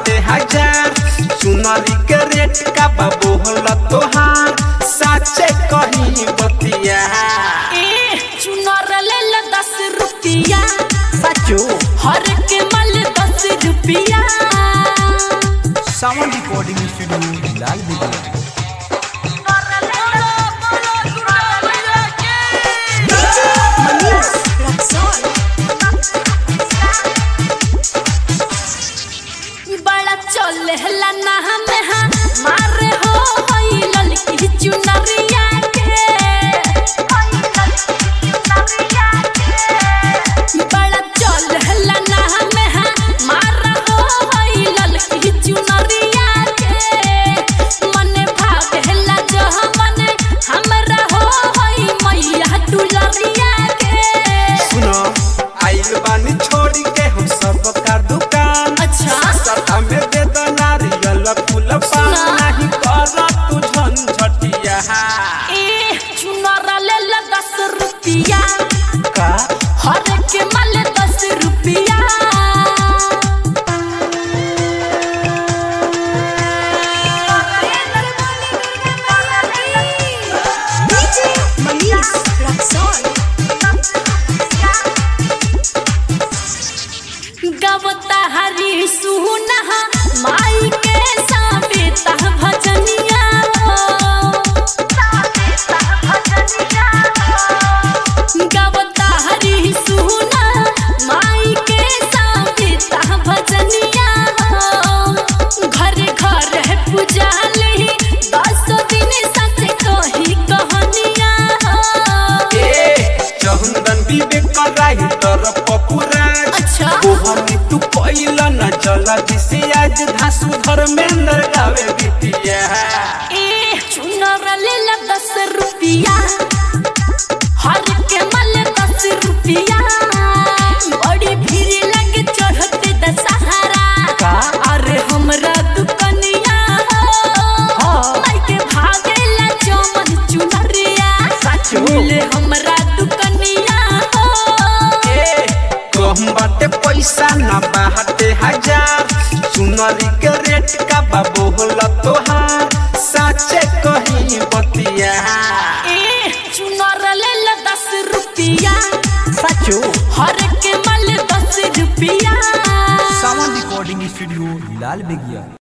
बाटे हजार चुनरी के रेट का बाबू होला तोहार साचे कहीं बतिया ए चुनर ले ला दस रुपिया सचो हर के मल दस रुपिया सावन रिकॉर्डिंग स्टूडियो लाल बिगड़ बड़ा चले हला ना हमें हाँ मारे हो होई ललकी चुनरिया के बड़ा चले हला ना हमें हाँ मारा हो होई ललकी चुनरिया के मने भाग हला जो मने हमरा हो होई मैया दुलरिया के सुनो आइल बानी छोड़ी के हम सब का दुकान अच्छा। सस्ता में दे दो नारियल फूल पान सुना। नहीं कर तू झंझटिया ए चुनर ले ला दस रुपिया का हर के मल दस रुपिया गवता हरी सुना माई के साबेता भजनिया गवता हरी सुना माई के साबेता भजनिया घर घर है पुजाली दस दिन सच कही कहानिया ए चंदन विवेक कराई तर पपुराज अच्छा। ओहनी तू पहिला न चला जिसे आज धासु धर्मेंद्र गावे बिटिया ए चुनर ले ला दस रुपिया हर के मल दस रुपिया बड़ी भीड़ लगे चढ़ते दशहरा का? अरे हमरा दुकनिया हाँ। माई के भागेला चमन चुनरिया सचो। मिले हमरा दुकनिया ए कम बाटे पैसा ना बाटे हजार चुनरी के रेट का बाबू होला तोहार साचे कहीं बतिया ए चुनर ले ला दस रुपिया सचो हर के मल दस रुपिया सावन रिकॉर्डिंग स्टूडियो लाल बिगिया